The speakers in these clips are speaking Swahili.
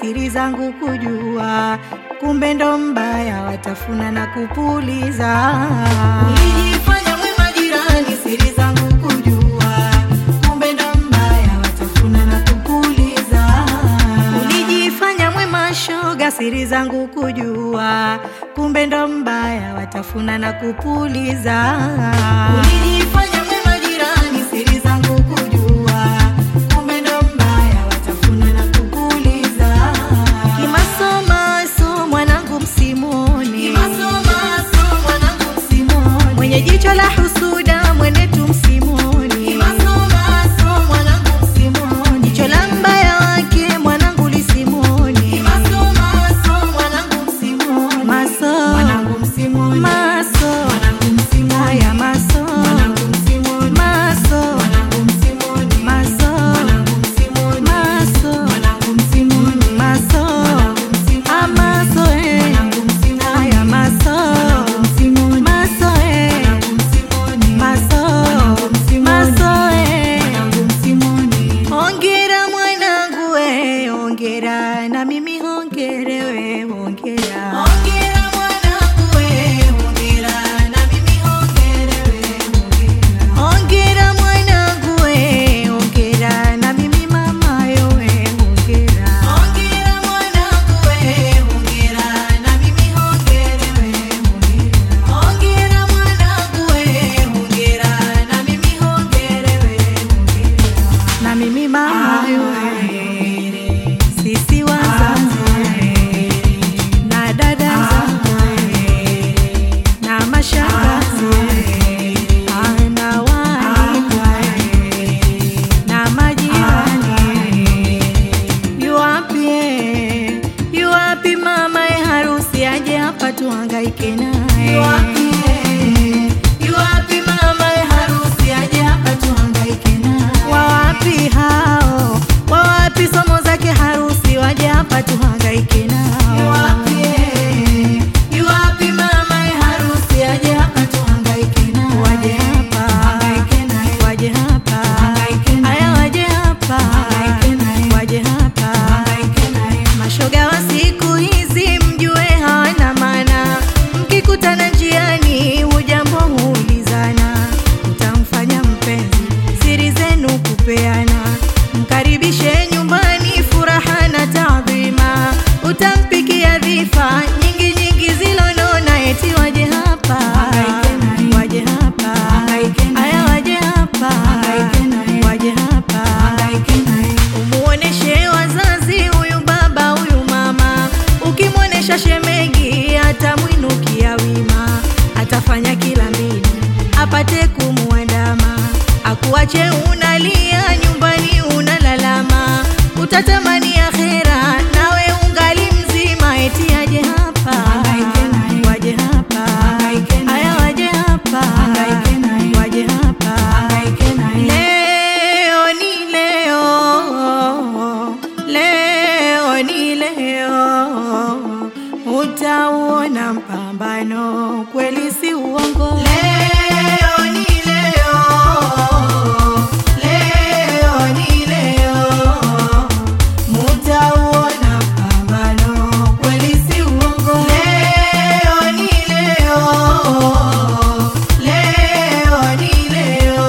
siri zangu kujua, kumbe ndo mbaya, watafuna na kupuliza. Ulijifanya mwema jirani, siri zangu kujua, kumbe ndo mbaya, watafuna na kupuliza. Ulijifanya mwema shoga, siri zangu kujua, kumbe ndo mbaya, watafuna na kupuliza. Ulijifanya mwema jirani, siri zangu kujua, kumbe ndo mbaya, watafuna na kupuliza. Kimasomaso mwanangu msimoni, mwenye jicho la husuda mwenetu msimoni, jicho la mbaya wake mwanangu lisimoni, maso maso haya maso maso maso maso maso amaso eh haya maso maso eh maso maso eh Hongera mwanangu we, hongera na mimi hongere we, hongera. Hongera mwanangu we, hongera na mimi hongere we, hongera. Hongera mwanangu we, hongera na mimi mama yo we, hongera. Hongera mwanangu we, hongera na mimi hongere we, hongera. Hongera mwanangu we, hongera na mimi hongere we, hongera na mimi mama yoe, sisi wazazi na dada zangu na mashangazi ah, na waalikwa na majirani, yuwapi eh, yuwapi mama e harusi aje hapa tuhangaike naye yuwapi eh, yuwapi mama e harusi aje hapa tuhangaike naye wawapi hao wawapi somo zake harusi waje hapa tuhangaike nao yuwapi eh, yuwapi mama e harusi aje hapa tuhangaike nao waje hapa waje hapa aya waje hapa waje hapa mashoga wa siku hizi mjue hawana maana mkikutana njiani hujambo huulizana utamfanya mpenzi siri zenu kupeana mkaribishe nyumbani furaha na taadhima utampikia dhifa nyingi nyingi zilonona eti waje hapa waje hapa aya waje hapa waje hapa umuoneshe wazazi huyu baba huyu mama ukimwonesha shemegi atamwinukia wima atafanya kila mbinu apate kumuandama akuache unalia nyumbani unalalama utatamani akhera nawe ungali mzima eti aje hapa waje hapa aya waje hapa waje hapa leo ni leo leo ni leo utauona mpambano kweli si uongo leo ni leo leo ni leo mutauona mpambano kweli si uongo leo ni leo leo ni leo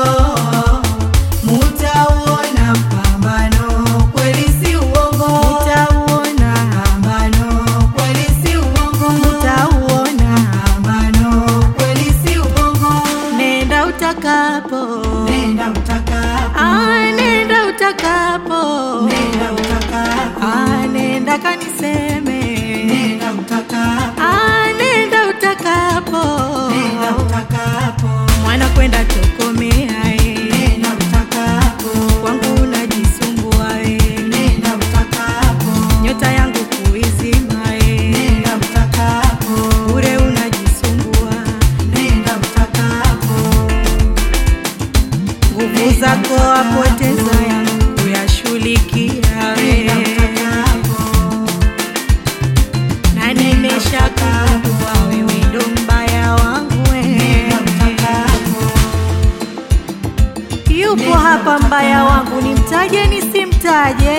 mutauona mpambano kweli si uongo mutauona pambano kweli si uongo mutauona pambano kweli si uongo nenda utakapo nenda utakapo ah nenda utakapo nenda utakapo ah nenda kaniseme nenda utakapo ah nenda utakapo nenda utakapo mwana kwenda tokomea eh nenda utakapo kwangu unajisumbua eh nenda utakapo nyota yangu kuizima eh nenda utakapo bure unajisumbua nenda utakapo nguvu zako apoteza yangu kuyashughulikia we na nimeshakagundua wewe ndo mbaya wangu we yupo hapa mbaya wangu nimtaje nisimtaje